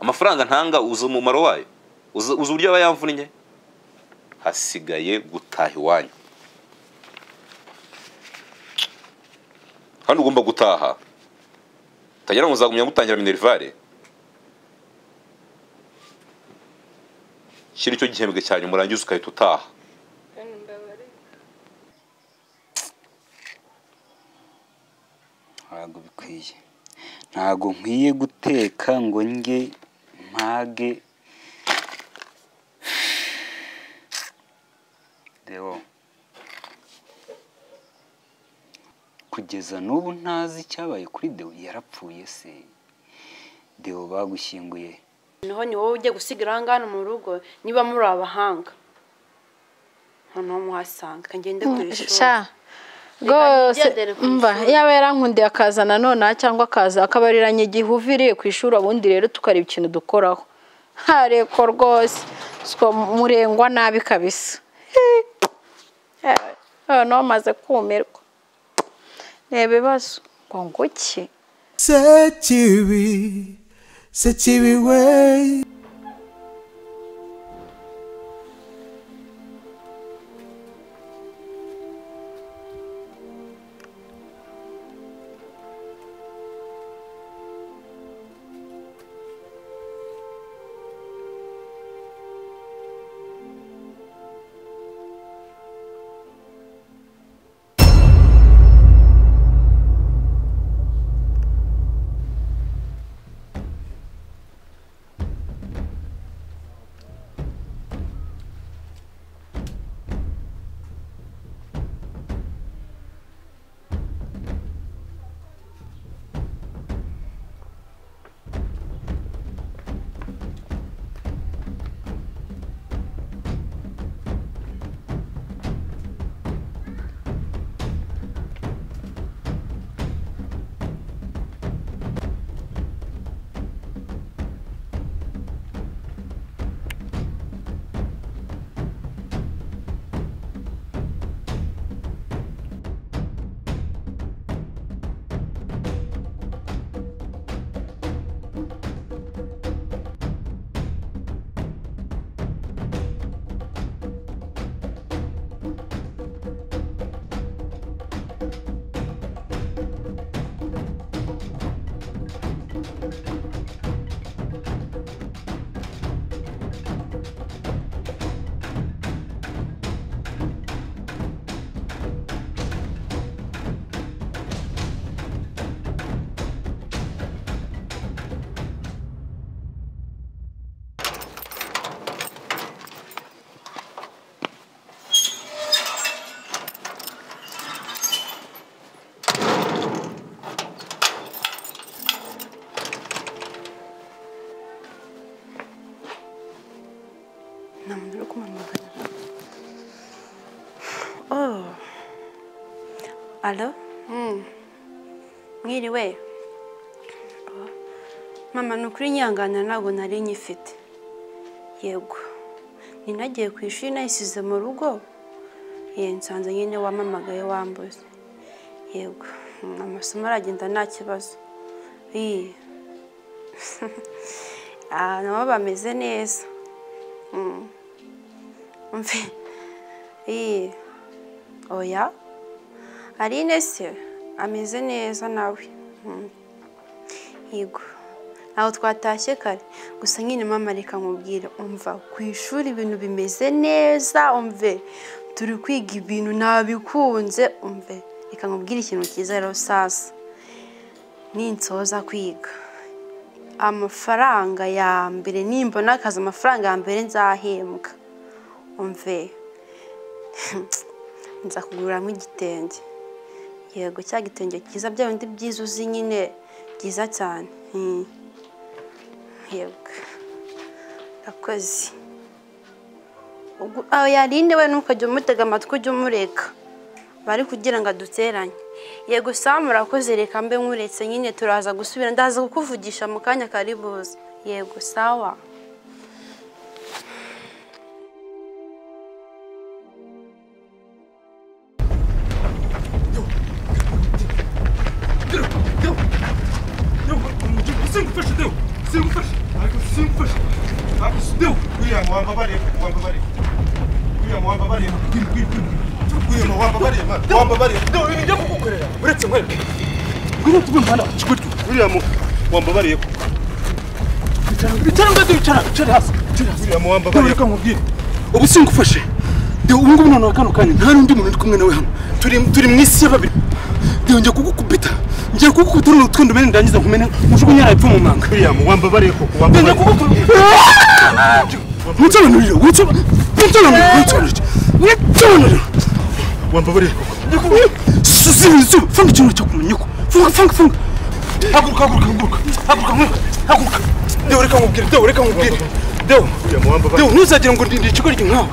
amafaranga ntanga uzi umumaro wayo uzi uzi uburyo aba yamvunnye hasigaye gutaha iwanyu hano ugomba gutaha utagira ngo uzagumya gutangira minerivare kiri cyo gihembwe cya nyuma urangiza ugahita utaha ntabwo bikwiye ntabwo nkwiye guteka ngo njye mpage deo kugeza n'ubu ntazi icyabaye kuri deo yarapfuye se deo bagushyinguye noneho ni wowe ujya gusigira aha ngaha mu rugo niba muri abahanga noneho muhasanga ngende ku ishuri sha Reka rwose nigendere ku mva ishuri. yaba yarankundiye akaza nanone cyangwa akaza akabariranya igihe uviriye ku ishuri ubundi rero tukareba ikintu dukoraho hareko rwose siko murengwa nabi kabisa Yewe, noneho maze kumirwa ni ibibazo ngo nguki Sekibi, Sekibi way. nta muntu uri kumamagana oh alo mwiriwe Oh. mama ni ukuri nyihangana ntabwo nari nyifite yego ninagiye ku ishuri nayisize mu rugo ye nsanze nyine wamamagaye wambuze yego Mm, amasomo aragenda nta kibazo iyi Ah, nabo bameze neza Umve. Iyi. Oya. Aline se ameze neza nawe. Mm. Yego. Aho twatashye kare. Gusa nyine mama reka nkubwire umva ku ishuri ibintu bimeze neza umve. Turi kwiga ibintu nabikunze umve. Reka nkubwire ikintu cyiza rero sasa. Ninsoza kwiga. Amafaranga ya mbere nimbona akazi amafaranga ya mbere nzahembwa. umve nza kuguriramo igitenge yego cya gitenge cyiza bya bindi byiza uzi nyine byiza cyane Hmm. yego urakoze Ubwo- aho yarinde we ntukajya umutega amatwi ujye umureka bari kugira ngo aduteranye yego samu urakoze reka mbe nkuretse nyine turaza gusubira ndaza kukuvugisha mu kanya kari buze yego sawa Deu! Deu! Deu! Deu! Deu! Cinco, fecha, deu! Cinco, fecha! Ai, que wambabariye wambabariye uriya wambabariye bwira bwira bwira uriya wambabariye wambabariye ndewe ibintu byo kugukorera uretse mwebwe ngwino tuve mu muhanda kigutyo uriya wambabariye bicara ngwate bicara bicara hasi uriya wambabariye reka nkubwire ubu singufashe ndewe ubu ngubu noneho kano kanya nta n'undi muntu uri kumwe nawe hano turi turi mu isi ya babiri ndewe njya kugukubita ngiye kugukubita uruno utwenda umene ndangiza nkumene mujugunye yapfa mu manga uriya wambabariye koko wambabariye njya kugukubita mutobanurire mutobanurire mutobanurire mutobanurire wambabarire suzibi zuba funga ikintu cyakumenya ko funga funga funga haguruka haguruka haguruka haguruka haguruka haguruka dewo reka nkubwire dewo reka nkubwire dewo dewo ntuzagire ngo ndinde ikigoryi nkawe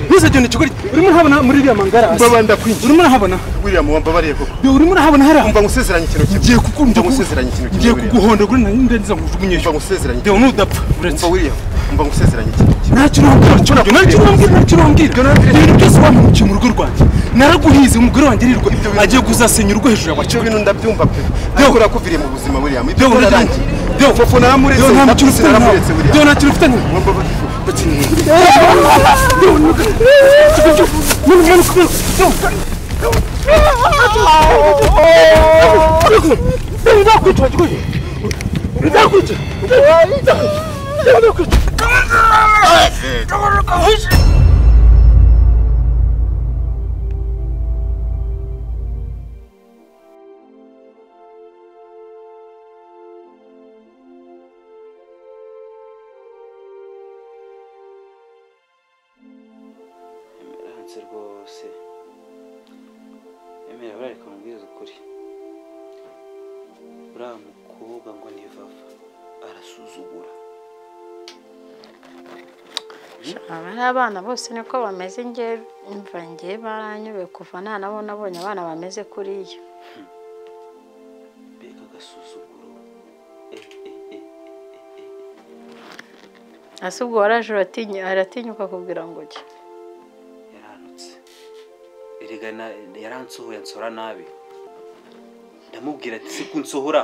ntuzagire ngo ikigoryi urimo urahabona muri iriya mangara mbaba ndakwinjira urimo urahabona william wambabariye koko dewo urimo urahabona hariya mba ngusezeranye ikintu kimwe ngiye kuku mba ngusezeranye ikintu kimwe ngiye kuguhondagura nari ndagiza nkujugunye mba ngusezeranye dewo ntudapfa uretse william mba ngusezeranye ikintu ntacyo urambwira ntacyo urambwira ntacyo urambwira ibintu byose wamukiye mu rugo rwanjye naraguhize umugore wanjye arirwa agiye kuzasenya urugo hejuru yawe ibyo bintu ndabyumva pe ntabwo urakuviriye mu buzima william ibyo bintu byarangiye dewo fofo naramuretse dewo nta kintu ufite nawe dewo nta kintu ufite nawe ndakwica ndakwica ndakwica ndakwica hanze rwose emera barareka mubwiza ukuri uriya mukobwa ngo ni vava arasuzugura aba ari abana bose niko bameze nge imva nge baranyuwe kuva nta nabo nabonye abana bameze kuriya mbega agasuzuguro ese ubwo waraje uratinya aratinyuka kubwira ngo jya yaranutse erega na- yaransohoye ansora nabi ndamubwira ati siku nsohora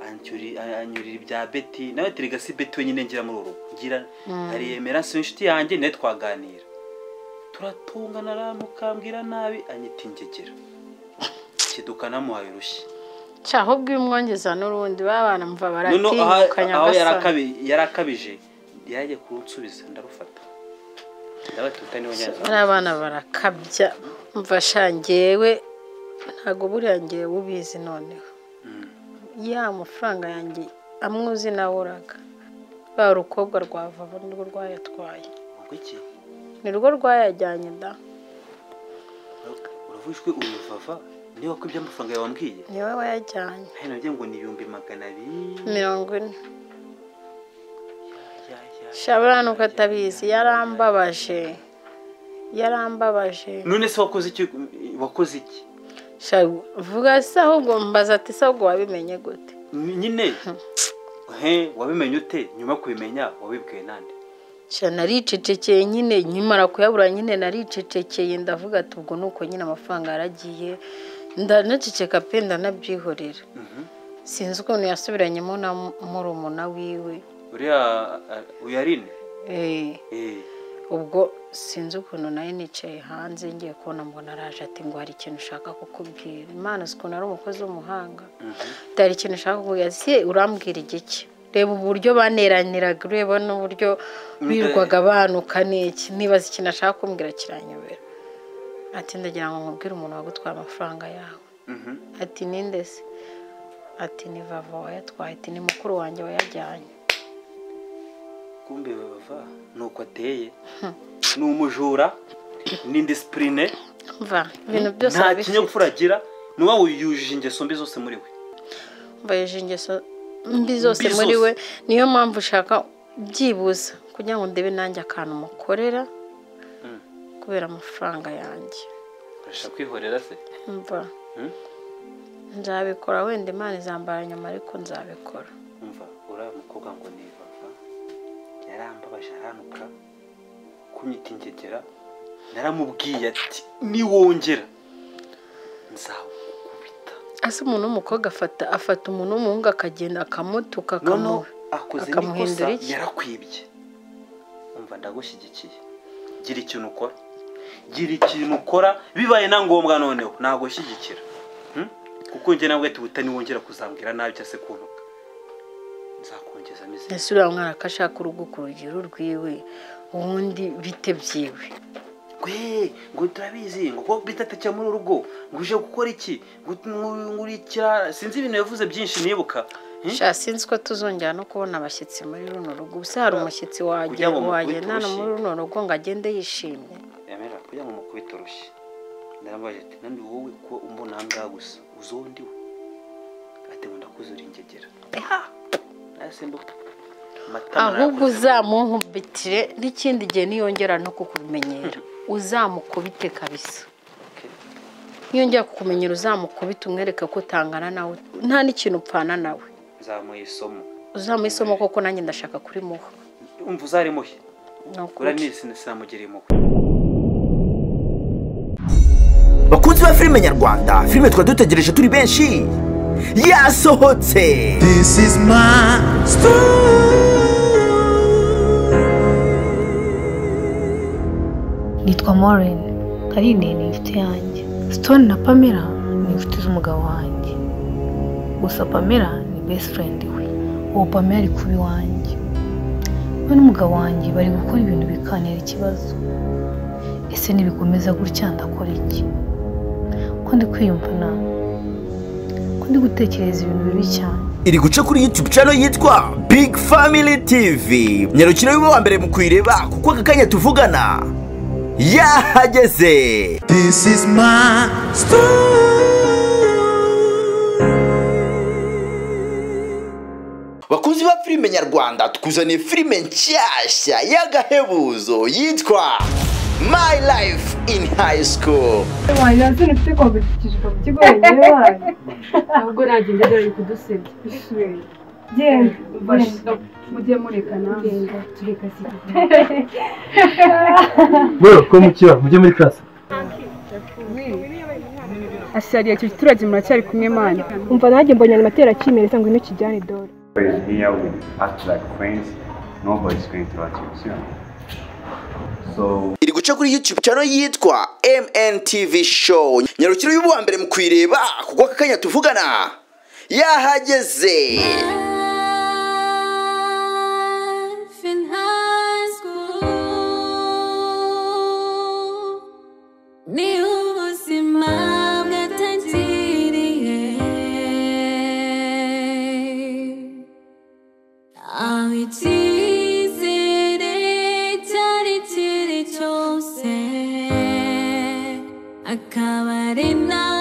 anyuri- anyurira ibya beti nawe ati rega si beti wenyine ngira muri uru rugo ngira ariyemera si we inshuti yanjye nawe twaganira turatungana aramukambwira nabi anyita ingegera kiduka namuhaye urushyi cyaho ubwo iyo umwongeza n'urundi ba bana mva noneho aha- baratinyuka aho nyagasani yarakabi- yarakabije yaje kunsubiza ndarufata ndabatuta niwe nyanza ari abana barakabya mva shangewe ntabwo buriya ngewe ubizi noneho ya mafaranga yanjye amwe uzi nawe uraga ba rukobwa rwava nirwo rwayatwaye ngo iki nirwo rwayajyanye da uravujwe uruvava niba ko iby'amafaranga yawe wambwiye niwe wayajyanye nawe nabyo ngo ni ibihumbi magana abiri mirongo ine Ya, ya, ya. shabura nuko atabizi yarambabaje yarambabaje none se wakoze iki wakoze iki Sha, vuga se ahubwo mbaza ati se ahubwo wabimenye gute nyine he wabimenye ute nyuma yo kubimenya wabibwiwe nande sha naricecekeye nyine nyimara kuyabura nyine naricecekeye ndavuga ati ubwo ni uko nyine amafaranga yaragiye ndanaceceka pe ndanabyihorera sinzi ukuntu yasubiranyemo na mu- murumuna wiwe uriya a- uyarine Eh, Eh, ubwo sinzi ukuntu nayo nicaye hanze ngiye kubona mbona araje ati ngo hari ikintu ushaka kukubwira imana si ukuntu ari umukozi w'umuhanga hari ikintu ushaka kukubwira se urambwira igiki reba uburyo baneraniraga ureba n'uburyo birirwaga banuka n'iki nibaza ikintu ashaka kumbwira kiranyobera ati ndagira ngo nkubwire umuntu wagutwaye amafaranga yawe mhm. ati ninde se ati ni vava wayatwaye ati ni mukuru wanjye wayajyanye kumbe bava ni uko ateye ni umujura ni indisipurine mva ibintu byose nta arabifite. kinyabupfura agira ni wowe yujuje ingeso mbi zose muri we mbayeje ingeso mbi zose Mbi muri zose. we niyo mpamvu ushaka byibuza kugira ngo ndebe nanjye akantu mukorera kubera amafaranga yanjye urashaka kwihorera se mva Mm. nzabikora wenda imana izambara nyuma ariko nzabikora umva uriya mukobwa ngo ni vava yarambabaje aranuka kunyita ingegera naramubwiye ati niwongera nzawukubita ese umuntu w'umukobwa afata afata umuntu w'umuhungu akagenda akamutuka noneho akamu- akoze akamuhindura n'ikosa iki? yarakwibye umva ndumva ndagushyigikiye gira ikintu ukora gira ikintu ukora bibaye na ngombwa noneho nagushyigikira Hmm? kuko njye nawe tuwutani wongera kuzambwira nabi cyangwa se kuntuka nzakongeza ameze ese uriya mwana ko ashaka urugo ku rugero rwiwe ubundi bite byiwe gwe ngo turabizi ngo ko bita atakira muri urugo ngo uje gukora iki ngo ngurikira sinzi ibintu yavuze byinshi nibuka Hmm? sha sinzi ko tuzongera no kubona abashyitsi muri runo rugo ubuse hari umushyitsi Kugira ngo mukubite wagendana urushyi. muri runo rugo ngo agende yishimye yamera kugira ngo mukubite urushyi ndaramubaje ati nandi wowe ko umbona aha ngaha gusa uzi uwo ndi we ati ngo ndakuze uringegera nayasimbuka amatama ahubwo narakuze. uzamunkubitire n'ikindi gihe niyongera no kukumenyera uzamukubite kabisa niyo njya kukumenyera uzamukubite umwereke ko utangana nawe nta n'ikintu upfana nawe nzamuha isomo uzamuha isomo koko nanjye ndashaka kurimuha umva uzarimuhe ni ukuri. uriya nisi sinamugira impuhwe bakunzi ba filime nyarwanda filime twari dutegereje turi benshi yasohotse This is my nitwa Maureen Carine ni inshuti yanjye Stone na Pamela ni inshuti z'umugabo wanjye gusa Pamela ni best friend we uwo Pamela ari kuba iwanjye we n'umugabo wanjye bari gukora ibintu bikantera ikibazo ese nibikomeza gutya ndakora iki ko ndi kwiyumva nabi ko ndi gutekereza ibintu bibi cyane iri guca kuri youtube channel yitwa big family tv nyarukira wiwe wa mbere mu kuyireba kuko aka kanya tuvugana yahageze This is my bakunzi ba filime nyarwanda tukuzaniye filime nshyashya y'agahebuzo yitwa my life in high school wewe ko mukira mujye muri class asariye icyo giturage muracyari kumwe mana umva nanjye mbonye animateri akimereza ngo ino kijyane dore here we act like queens. Nobody's going to attention. So iri guca kuri youtube channel yitwa mntv show nyarukira y'ubu wa mbere mu kuyireba kuko aka kanya tuvugana yahageze akaba ari nawe